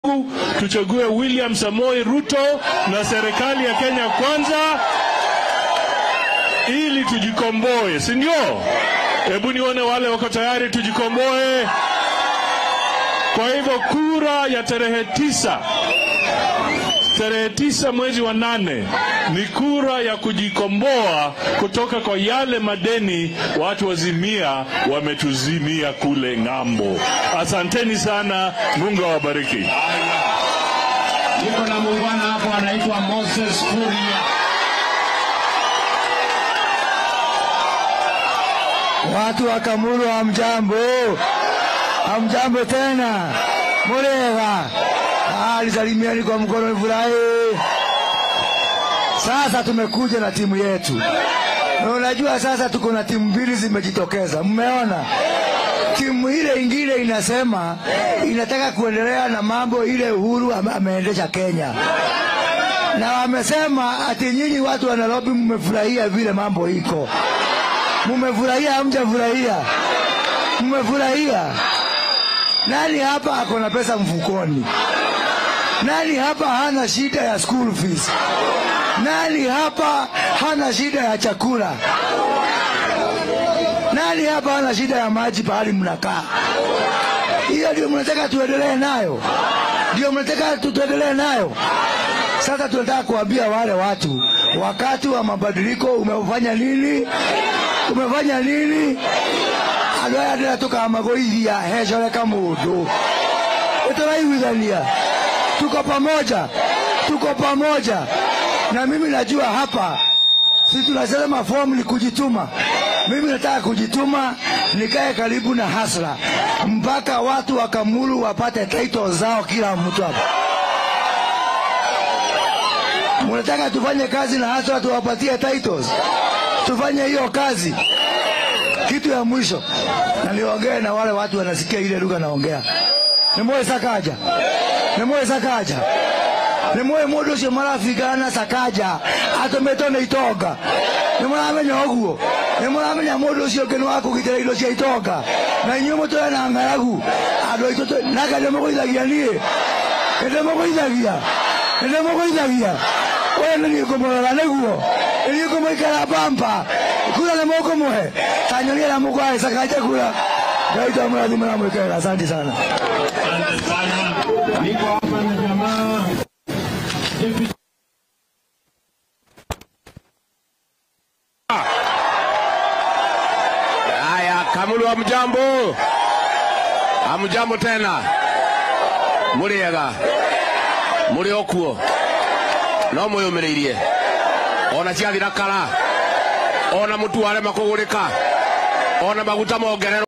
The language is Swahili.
tuchague William Samoei Ruto na serikali ya Kenya Kwanza ili tujikomboe, si ndio? Hebu nione wale wako tayari tujikomboe. Kwa hivyo kura ya tarehe tisa tarehe tisa mwezi wa nane ni kura ya kujikomboa kutoka kwa yale madeni watu wazimia wametuzimia kule ng'ambo. Asanteni sana, Mungu awabariki. Niko na muungwana hapo anaitwa Moses Kuria. Watu wa Kamulu hamjambo, hamjambo tena, murega alisalimiani kwa mkono furahi. Sasa tumekuja na timu yetu, na unajua sasa tuko na timu mbili zimejitokeza, mmeona timu ile ingine inasema inataka kuendelea na mambo ile Uhuru ame- ameendesha Kenya, na wamesema ati nyinyi watu wa Nairobi mmefurahia vile mambo iko Mumefurahia hamjafurahia? Mmefurahia? Nani hapa ako na pesa mfukoni? Nani hapa hana shida ya school fees? Nani hapa hana shida ya chakula? Nani hapa hana shida ya maji pahali mnakaa? Hiyo ndio mnataka tuendelee nayo? Ndio mnataka tu- tuendelee nayo? Sasa tunataka kuambia wale watu, wakati wa mabadiliko umefanya nini? Umefanya nini? andå aya ndä tukamagoithia hecoreka må ndå nä tåraiguithania tuko pamoja tuko pamoja na mimi najua hapa si tunasema fomu ni kujituma mimi nataka kujituma nikae karibu na hasra mpaka watu wa kamulu wapate title zao kila mtu hapa mnataka tufanye kazi na hasra tuwapatie titles tufanye hiyo kazi kitu ya mwisho na niongee na wale watu wanasikia ile lugha naongea nimwoe sakaja nimwoe sakaja nimwoe mundu ucio marafikana sakaja atumĩtwo nĩ itonga nĩmũramenya ũguo nĩmũramenya mũndũ ũcio ũngĩ nĩ wa kũgitĩra indo cia itonga na inyuĩ mũtũre na ng'aragu andũ aitũ tũ- nake ndĩmũgũithagia niĩ ndĩmũgũithagia ndĩmũgũithagia ũyũ nĩ niĩ ngũmũrora nĩguo nĩ niĩ ngũmũikara bamba kura nĩ mũkũmũhe tanyonia na mũkwae sakaja kura ngai twamũrathima na mwĩkega asante sana Asante sana. Niko hapa na jamaa Deputy Haya, Kamulu hamjambo? Hamjambo tena? Muriega? Muri okuo? No mwiyumiriirie? Ona ciathira kara? Ona mutu warema kugurika? Ona maguta mongererwo?